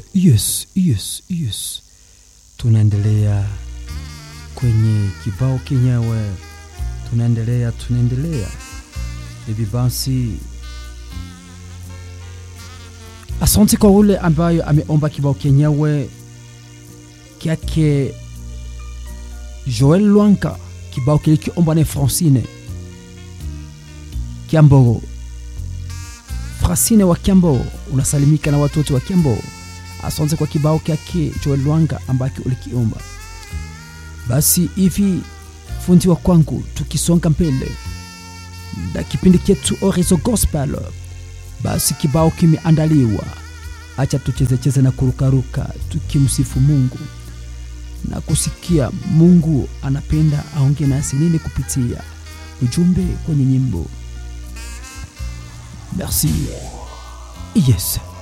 yes, yes, yes. Tunaendelea kwenye kibao kenyewe, tunaendelea tunaendelea hivi basi. Asante kwa ule ambayo ameomba kibao kenyewe kyake Joel Lwanka, kibao kilikiomba na Francine Kiambo. Francine wa Kiambo, unasalimika na watoto wa Kiambo. Asante kwa kibao kyake Joel Lwanga ambake ulikiomba. Basi hivi fundi wa kwangu, tukisonga mbele na kipindi chetu Orizo Gospel, basi kibao kimeandaliwa. Acha tuchezecheze na kurukaruka tukimsifu Mungu na kusikia Mungu anapenda aonge nasi nini kupitia ujumbe kwenye nyimbo. Merci. Yes.